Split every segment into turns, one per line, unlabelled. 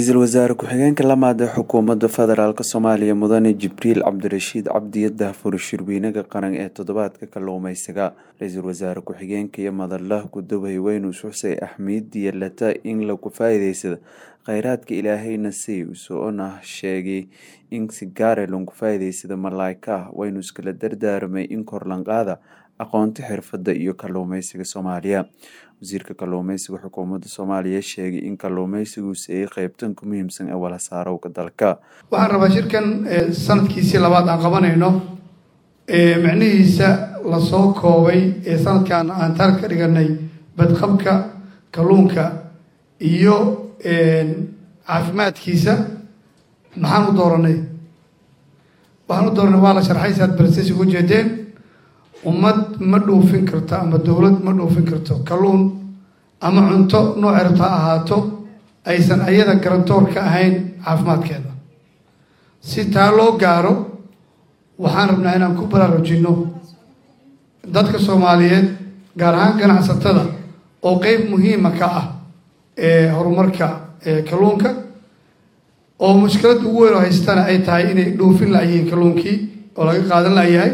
ra-iisul wasaare ku-xigeenka lamaad ee xukuumadda federaalk soomaaliya mudane jibriil cabdirashiid cabdiyo daahfur shirweynaha qaran ee toddobaadka kalluumeysiga ra-iisul wasaare ku-xigeenka iyo madalla gudoomiye weyne xuseen axmed yeelata in lagu faa-iideysado kheyraadka ilaahayna si usoona sheegay in si gaare lagu faa-iideysado malaa'ika waynu iskala dardaarmay in korlanqaada aqoonta xirfadda iyo kalluumeysiga soomaaliya wasiirka kalluumeysiga xukuumadda soomaaliya sheegay in kalluumeysiguse ay qeybtan ku muhiimsan ee wala saarowga dalka
waxaan rabaa shirkan sanadkiisii labaad aan qabanayno micnihiisa lasoo koobay ee sanadkan aan taar ka dhiganay badqabka kalluunka iyo caafimaadkiisa maxaan u dooranay waxaan u dooranay waa la sharxay saad balses ugu jeedeen ummad ma dhoofin karto ama dowlad ma dhoofin karto kalluun ama cunto nooc erto ha ahaato aysan ayada garantoor ka ahayn caafimaadkeeda si taa loo gaaro waxaan rabnaa inaan ku baraarujinno dadka soomaaliyeed gaar ahaan ganacsatada oo qeyb muhiima ka ah ee horumarka kalluunka oo mushkiladda ugu weyn oo haystana ay tahay inay dhoofin layihiin kalluunkii oo laga qaadan layahay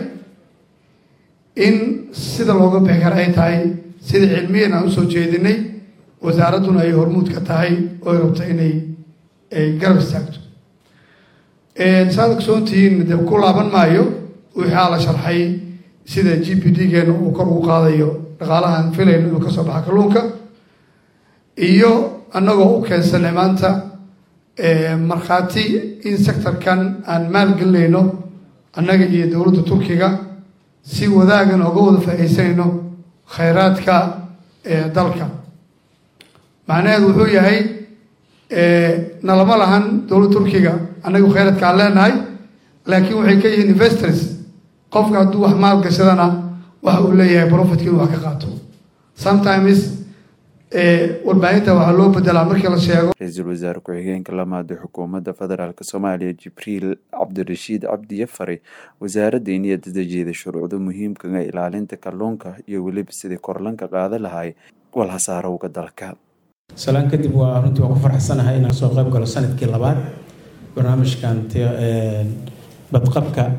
in sida looga bixi kara ay tahay sida cilmiyan aan usoo jeedinay wasaaradduna ay hormuud ka tahay oo ay rabto inay garab istaagto saad ogsoontihiin de ku laaban maayo wixaa la sharxay sida g p d geena uu kor ugu qaadayo dhaqaalahaan filayno inuu kasoo baxa kalluunka iyo annagoo u keensanay maanta markhaati in sectorkan aan maalgelinayno annaga iyo dowladda turkiga si wadaagan oga wada faa-iisanayno khayraadka dalka macnaheedu wuxuu yahay nalama lahan dowladda turkiga annagu khayraadka aan leenahay laakiin waxay ka yihiin investors qofka hadduu wax maal gashadana waxa uu leeyahay profitka inuu wax ka qaato sometimes warbaahinta waxaa loo bedelaa markii la sheego
ra-iisul wasaare ku-xigeenka lamaad ee xukuumadda federaalk soomaaliya jibriil cabdirashiid cabdiyo fare wasaaradda in iyada dejeeda shuruucda muhiimkaga ilaalinta kalluunka iyo weliba sidii korlanka qaada lahay walhasaarowga dalka
salaan kadib waa runtii waa ku faraxsanahay inaan soo qayb galo sanadkii labaad barnaamijkan badqabka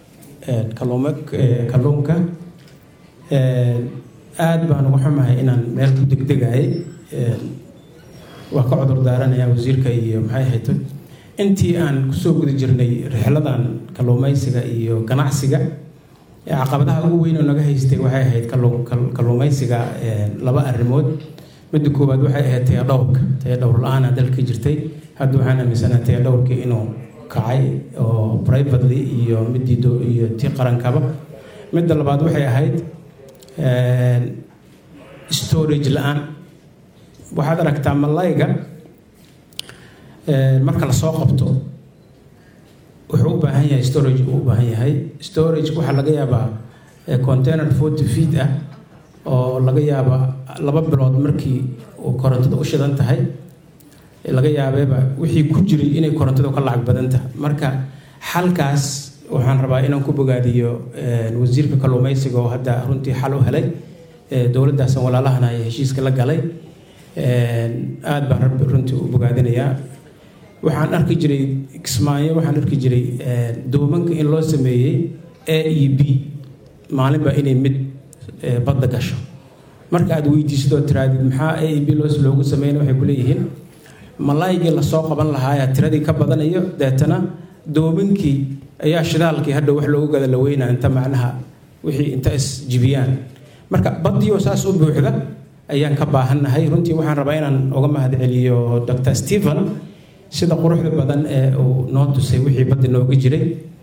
kalluunka aada baan uga xumahay inaan meel ku degdegayay waa ka cudur daaranayaa wasiirka iyo maxay ahayto intii aan kusoo guda jirnay rixladan kalluumeysiga iyo ganacsiga caqabadaha ugu weyn oo naga haystay waxay ahayd kalluumeysiga laba arrimood midda koowaad waxay ahayd taya dhowrka taya dhowr la-aana dalka jirtay hadda waxaan aaminsanaha taya dhowrkii inuu kacay oo privately iyo midii iyo tii qarankaba midda labaad waxay ahayd storage la-aan waxaad aragtaa malayga marka lasoo qabto wuxuu u baahan yahay storage uu u baahan yahay storage waxaa laga yaabaa container forty feet ah oo laga yaaba laba bilood markii uu korontada u shidan tahay laga yaabeeba wixii ku jiray inay korontada ka lacag badan tahay marka xalkaas waxaan rabaa inaan ku bogaadiyo wasiirka kalluumeysiga oo hadda runtii xal u helay dowladaasan walaalahana ay heshiiska la galay aada baan rabbi runtii u bogaadinayaa waxaan arki jiray kismaayo waxaan arki jiray doomanka in loo sameeyey a e b maalinba inay mid badda gasho marka aad weydiisadoo tiraadid maxaa a e b loos loogu sameynay waxay kuleeyihiin malaaygii lasoo qaban lahaaya tiradii ka badanayo deetana doominkii ayaa shidaalkii hadha wax loogu gada laweynaa inta macnaha wixii inta isjibiyaan marka badiyo saas u buuxda ayaan ka baahannahay runtii waxaan rabaa inaan uga mahad celiyo dr stephen sida quruxda badan ee uu noo tusay wixii badda nooga jiray